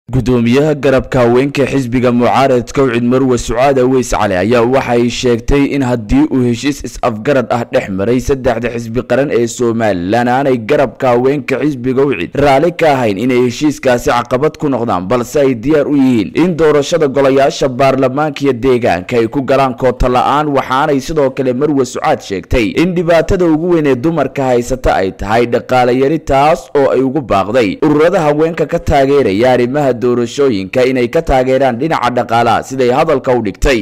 gudoomiyaha garabka haweenka xisbiga mucaaradka wcid marwe sucaad aweys cali ayaa waxay sheegtay in haddii uu heshiis is-afgarad ah dhex maray saddexda xisbi qaran ee somalilan aanay garabka haweenka xisbiga wcid raalli ka ahayn inay heshiiskaasi caqabad ku noqdaan balse ay diyaar u yihiin in doorashada golayaasha baarlamaanka iyo deegaanka ay ku galaan koota la-aan waxaanay sidoo kale marwe sucaad sheegtay in dhibaatada ugu weyn ee dumarka haysata ay tahay dhaqaalayari taas oo ay ugu baaqday ururada haweenka ka taageeraya arrimaha doorashooyinka inay ka taageeraan dhinaca dhaqaalaha siday hadalka u dhigtay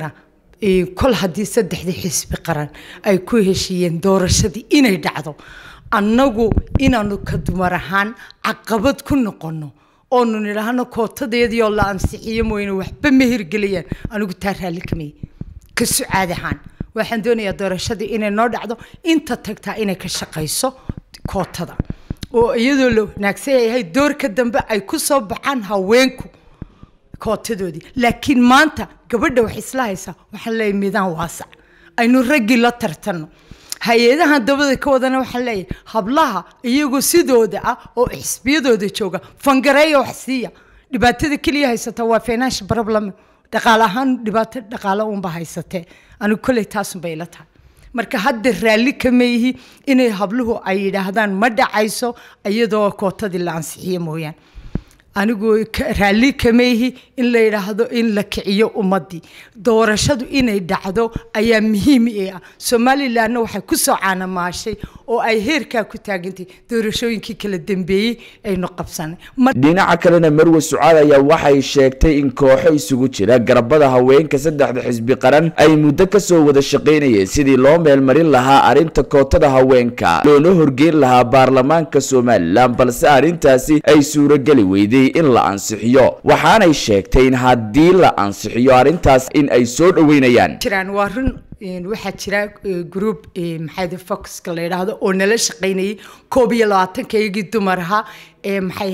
kol haddii saddexdii xisbi qaran ay ku heshiiyeen doorashadii inay dhacdo annagu inaanu ka dumar ahaan caqabad ku noqono oonu nidhaahno kootadeediioo la ansixiyo mooyne waxba ma hirgelayaan anigu taa raalli kamay ka sucaad ahaan waxaan doonayaa doorashadii inay noo dhacdo inta tagtaa inay ka shaqayso kootada oo iyadoo la wanaagsan yahay doorka dambe ay ku soo baxaan haweenku kootadoodii laakiin maanta gabadha wax isla haysaa waxaan leeyahay midaan waasac aynu raggii la tartanno hay-adahan dabada ka wadana waxaan leeyahay hablaha iyagoo sidooda ah oo xisbiyadooda jooga fangareeya wax siiya dhibaatada keliya haysata waa financial problem dhaqaale ahaan dhibaato dhaqaale uunba haysatee anigu kolley taasunbay ila tahay marka hadda raalli kama yihi inay habluhu ay yidhaahdaan ma dhacayso iyadoo kootadii la ansixiyo mooyaan anigu raalli kama yihi in la yidhaahdo in la kiciyo ummadii doorashadu inay dhacdo ayaa muhiim i ah somalilanna waxay ku soo caanamaashay oo ay heerkaa ku taagantay doorashooyinkii kala dambeeyey aynu qabsanay dhinaca kalena marwe sucaad ayaa waxay sheegtay in kooxo isugu jira garabada haweenka saddexda xisbi qaran ay muddo kasoo wada shaqaynayeen sidii loo meelmarin lahaa arrinta kootada haweenka loona horgeyn lahaa baarlamaanka somalilan balse arrintaasi ay suurogeli weyday in la ansixiyo waxaanay sheegtay in haddii la ansixiyo arrintaas in ay soo dhaweynayaan jiraan waa run waxaa jira group maxay foxka la yidhaahdo oo nala shaqaynayay koob iyo labaatanka iyagii dumar ahaa ee maxay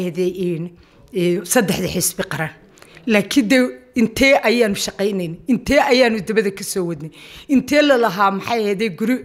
ahayde saddexda xisbi qaran laakiin de intee ayaanu shaqaynayn intee ayaanu dabada ka soo wadnay intee lalahaa maxay ahayde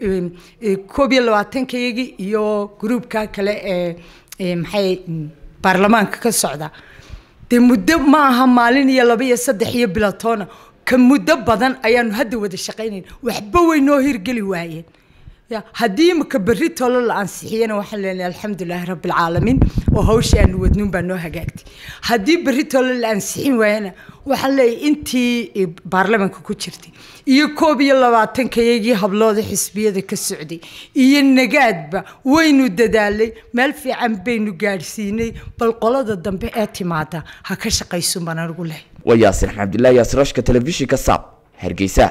koob iyo labaatanka iyagii iyo groupka kale ee maxay baarlamaanka ka socda dee muddo ma aha maalin iyo laba iyo saddex iyo bilatoona ka muddo badan ayaanu hadda wada shaqaynayn waxba way noo hirgeli waayeen ya haddii imika berri tolo la ansixiyana waxaan leenahay alxamdulilaahi rabbilcaalamiin oo hawshii aanu wadnuun baa noo hagaagtay haddii berri tolo la ansixin waayana waxaan leeyahay intii baarlamaanka ku jirtay iyo koob iyo labaatanka iyagii hablooda xisbiyada ka socday iyo nagaadba waynu dadaalay meel fiican baynu gaadhsiinay bal qolada dambe ee timaada ha ka shaqaysun baan anigu lehay waa yaasin xamdullaahi yaasirashka telefishinka saab hargeysa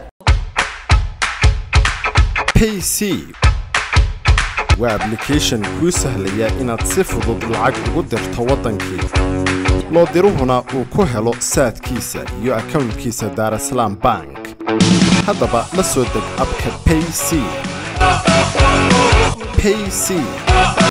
pc waa ablication kuu sahlaya inaad si fudud lacag ugu dirto waddankii loo diruhuna uu ku helo saadkiisa iyo akownkiisa daarasalaam bank haddaba la soo deg abka payc payc